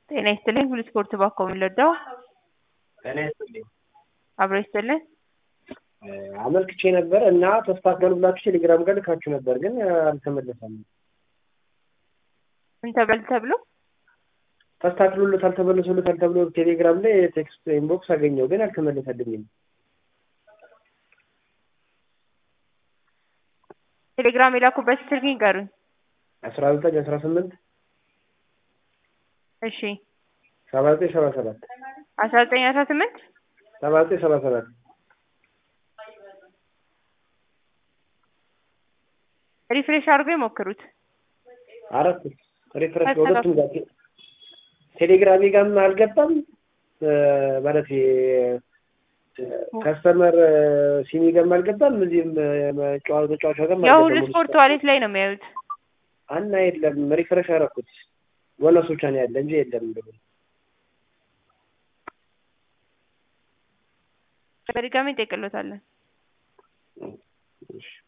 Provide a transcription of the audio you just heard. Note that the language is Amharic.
ጤና ይስጥልኝ ሁሉ ስፖርት ባኮ የሚለዳው ጤና ይስጥልኝ አብሮ ይስጥልኝ አመልክቼ ነበር እና ተስተካከሉ ብላችሁ ቴሌግራም ጋር ልካችሁ ነበር፣ ግን አልተመለሰም። ምን ተብሏል ተብሎ ተስተካክሎለታል ተመልሶለታል ተብሎ ቴሌግራም ላይ ቴክስት ኢንቦክስ አገኘው፣ ግን አልተመለሰልኝም። ቴሌግራም የላኩበት ስልክ ይንገሩኝ። አስራ ዘጠኝ አስራ ስምንት እሺ ሰባ ዘጠኝ ሰባ ሰባት አስራ ዘጠኝ አስራ ስምንት ሰባ ዘጠኝ ሰባ ሰባት ሪፍሬሽ አድርገው የሞክሩት። አራት ሪፍሬሽ በሁለቱም ጋር ቴሌግራሜ ጋርም አልገባም ማለት ከስተመር ሲሚ ጋርም አልገባም። እዚህም ተጫዋቿ ጋርም ያው ሁሉ አልገባም። ስፖርት ዋሌት ላይ ነው የሚያዩት። አና የለም ሪፍሬሽ አደረኩት። ቦነሱ ብቻ ነው ያለ እንጂ የለም። በድጋሚ እንጠይቅሎታለን። እሺ